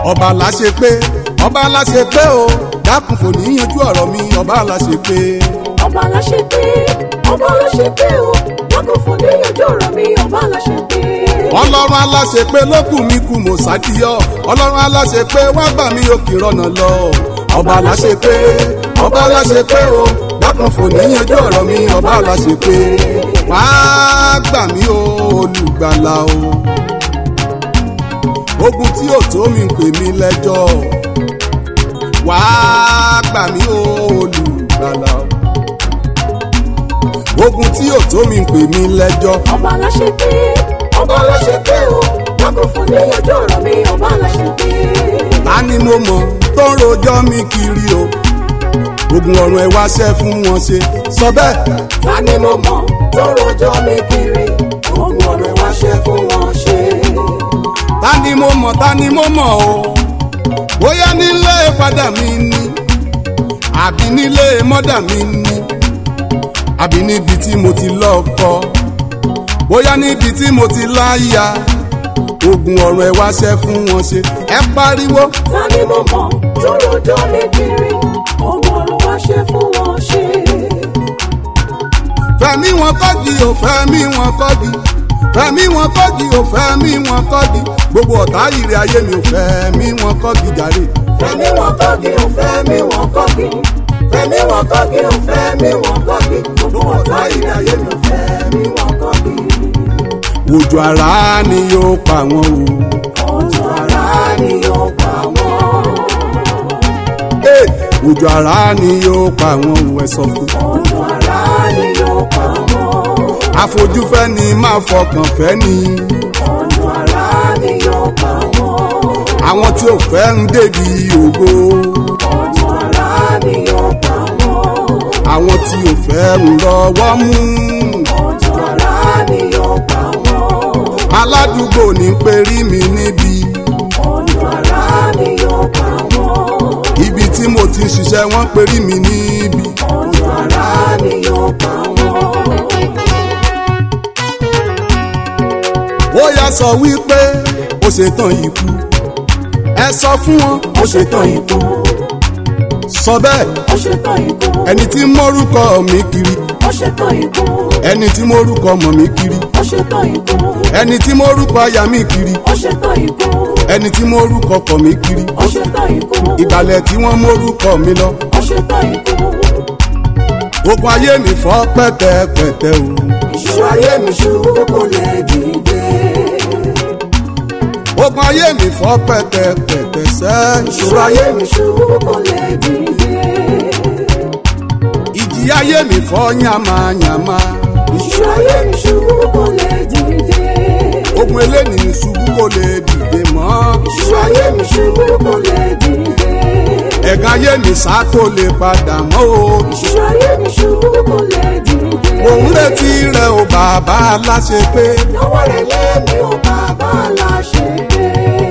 ọba aláṣẹ pé ọba aláṣẹ pé o dákun fò níyanjú ọ̀rọ̀ mi ọba aláṣẹ pé. ọba aláṣẹ pé ọba aláṣẹ pé o lákò fún níyànjú ọ̀rọ̀ mi ọba aláṣẹ pé. ọlọ́run aláṣẹ pé lókùn mi kù mọ̀ sádìyọ ọlọ́run aláṣẹ pé wá gbà mí òkè rọ̀nà lọ ọba aláṣẹ pé ọba aláṣẹ pé o dákun fò níyanjú ọ̀rọ̀ mi ọba aláṣẹ pé wá gbà mí o olùgbàlà o ogun tí ò tó mi ń pè mí lẹ́jọ́ wá gbà mí o olùgbàlà o ogun tí ò tó mi ń pè mí lẹ́jọ́ ọba aláṣẹ pé ọba aláṣẹ pé o lákò fún níyànjú ọ̀rọ̀ mi ọba aláṣẹ pé. ta ni mo mọ̀ tó ń rojọ́ mi kiri o ogun ọ̀run ẹ̀ wá ṣẹ́ fún wọn ṣe sọ bẹ́ẹ̀ ta ni mo mọ̀ tó rojọ́ mi kiri ogun ọ̀rẹ́ wá ṣe fún wọn ṣe. ta ni mo mọ̀ ta ni mo mọ̀ o bóyá nílé fada mi ni àbí nílé mọ́dà mi ni àbí níbi tí mo ti lọ́kọ bóyá níbi tí mo ti láya ogun ọ̀run ẹ̀ wá ṣẹ́ fún wọn ṣe ẹ pariwo ta ni mo mọ̀ tó rojọ́ mi kiri ogun ọ̀rẹ́ wá ṣe fún wọn ṣe. fẹ̀mí wọn kọ́gi ò fẹ̀mí wọn kọ́gi fẹ̀mí wọn kọ́gi ò fẹ̀mí wọn kọ́gi gbogbo ọ̀tá ìrẹ̀ ayé mi ò fẹ̀mí wọn kọ́gi jàre. fẹ̀mí wọn kọ́gi ò fẹ́mi wọn kọ́gi fẹ̀mí wọn kọ́gi ò fẹ́mi wọn kọ́gi gbogbo ọ̀tá ìrìn ayé mi ò fẹ́mi wọn kọ́gi. òjò àrá ni yóò pa wọn o. ọjọ́ ara ni yóò pa wọ́n. Hey! òjò àrá ni yóò pa wọn o ẹ sọ fún. ọjọ́ ara ni yóò pa wọ́n. àfojúfẹ́ ni máa fọkàn fẹ́ ni. ọjọ́ ara ni yóò pa wọ́n. àwọn tí ò fẹ́ ń débi ògo. ọjọ́ ara ni yóò pa wọ́n. àwọn tí ò fẹ́ ń rọwọ́ mú. ọjọ́ ara ni yóò pa wọ́n. aládùúgbò ní perí mi níbi. ọjọ́ ara ni yóò pa wọ́n. ibi tí mo ti ń ṣiṣẹ́ wọ́n perí mi níbi. ọjọ́ ara ni yóò pa wọ́n. ó yá sọ wípé ó ṣetán ikú. ẹ sọ fún wọn ó ṣetán ikú. sọ bẹ́ẹ̀ ó ṣetán ikú. ẹni tí mórúkọ mi kiri ó ṣetán ikú. ẹni tí mórúkọ mọ̀ mi kiri ó ṣetán ikú. ẹni tí mórúkọ aya mi kiri ó ṣetán ikú. ẹni tí mórúkọ kọ̀ mi kiri ó ṣetán ikú. ìgbàlẹ̀ tí wọ́n mórúkọ mi lọ ó ṣetán ikú. ogun ayé mi fọ́ pẹ́tẹ́pẹ́tẹ́ o ìṣòro ayé mi ṣubú kò lè dìde. ogun ayé mi fọ́ pẹ́tẹ́pẹ́tẹ́ sẹ́ ìṣòro ayé mi ṣubú kò lè dìde. ìjì ayé mi fọ́ yàmáyàmá ìṣòro ayé mi ṣubú kò lè dìde. ogun eléyìí ṣubú kò lè dìde mọ́ ìṣòro ayé mi ṣubú kò lè dìde. ẹ̀gàn ayé mi sá kò lè padà mọ́ o ìṣòro ayé mi ṣubú kò lè dìde. mò ń retí rẹ o bàbá aláṣẹ pé lọ́wọ́ rẹ̀ lẹ́mi ò bàbá láṣẹ pé.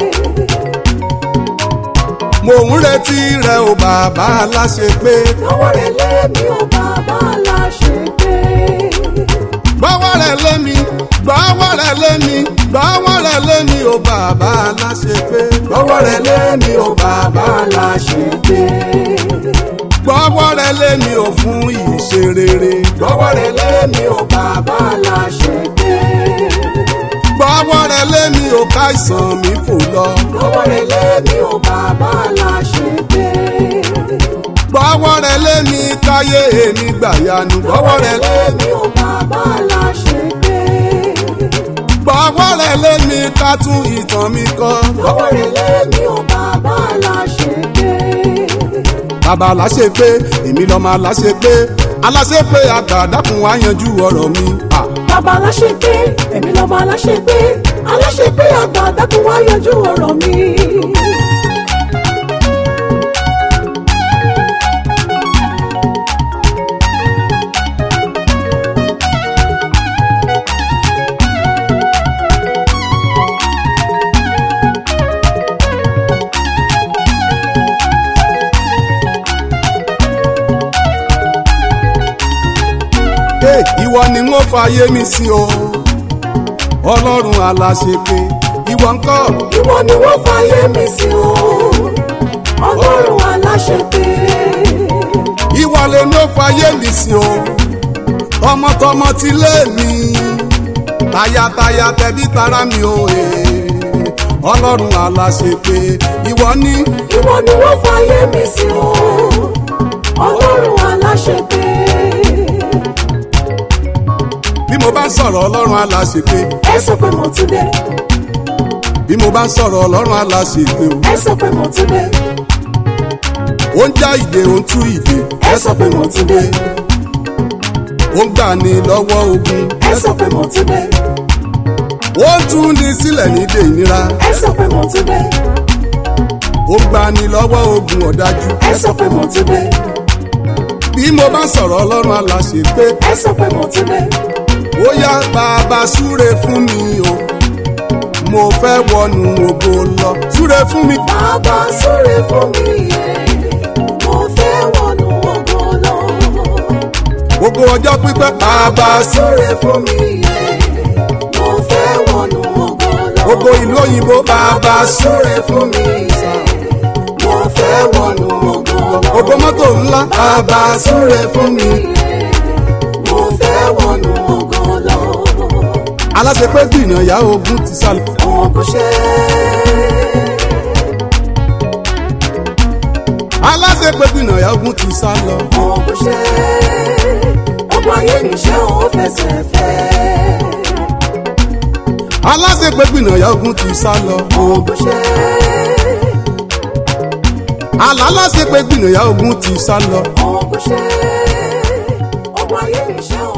mò ń retí rẹ o bàbá aláṣẹ pé lọ́wọ́ rẹ̀ lẹ́mi ò bàbá láṣẹ pé. gbọ́wọ́ rẹ lémi gbọ́wọ́ rẹ lémi gbọ́wọ́ rẹ lémi o bàbá aláṣẹ pé lọ́wọ́ rẹ̀ lẹ́mi ò bàbá láṣẹ pé. gbọ́wọ́ rẹ lémi o fún ìṣe rere lọ́wọ́ rẹ̀ lẹ́mi ò bàbá láṣẹ pé. gbọ́wọ́ rẹ lémi o káìsàn mi fò lọ lọ́wọ́ rẹ̀ lẹ́mi ò bàbá láṣẹ pé. gbọ́wọ́ rẹ lémi káyé èmi gbàyanu gbọ́wọ́ rẹ lẹ́mi ò bàbá láṣẹ pé. gbọ́wọ́ rẹ lémi ká tún ìtàn mi kọ lọ́wọ́ rẹ̀ lẹ́mi ò bàbá láṣẹ pé. bàbá aláṣẹ pé èmi lọ́mọ aláṣẹ pé aláṣẹ pé àgbàdàkùn wá yanjú ọ̀rọ̀ mi. Ah. bàbá aláṣẹ pé èmi lọ́mọ aláṣẹ pé aláṣẹ pé àgbà dákun wá yanjú ọ̀rọ̀ mi. Hey, ìwọ ni wọ́n fàyè mi sí o ọlọ́run aláṣepé ìwọ ńkọ́ ìwọ ni wọ́n fàyè mi sí o ọlọ́run aláṣepé ìwọ lè ní ó fàyè mi sí o tọmọtọmọ ti lé mi tayataya tẹbí tará mi o ee. ọlọ́run aláṣepé ìwọ ní ìwọ ni wọ́n fàyè mi sí o ọlọ́run aláṣepé bí mo bá sọ̀rọ̀ ọlọ́run aláṣepé ẹ sọ pé mo tún dé bí mo bá sọ̀rọ̀ ọlọ́run aláṣepé o ẹ sọ pé mo tún dé ó ń já ìdè ó ń tú ìdè ẹ sọ pé mo tún dé ó ń gbà ní lọ́wọ́ ogun ẹ sọ pé mo tún dé ó ń tún ní sílẹ̀ nídè ìnira ẹ sọ pé mo tún dé ó ń gbà ní lọ́wọ́ ogun ọ̀dájú ẹ sọ pé mo tún dé bí mo bá sọ̀rọ̀ ọlọ́run aláṣepé ẹ sọ pé mo tún dé ó yá bàbá súre fún mi o mo fẹ́ wọnú ògo lọ súre fún mi bàbá súre fún mi yẹ mo fẹ́ wọnú ògo lọ. ògo ọjọ́ pípẹ́ bàbá súre súre fún mi yẹ mo fẹ́ wọnú ògo lọ. ògo ìlú òyìnbó bàbá súre súre fún mi yẹ mo fẹ́ wọnú ògo lọ. ògo mọ́tò ńlá bàbá súre fún mi mo fẹ́ wọnú ògo lọ. aláṣepé gbìyànjá ogun ti sálọ òun kò ṣe aláṣepé gbìyànjá ogun ti sálọ òun kò ṣe ọgbọ́n ayé mi ṣe òun fẹsẹ̀ fẹ́. aláṣepé gbìyànjá ogun ti sálọ òun kò ṣe àlá aláṣepé gbìyànjá ogun ti sálọ òun kò ṣe ọgbọ́n ayé mi ṣe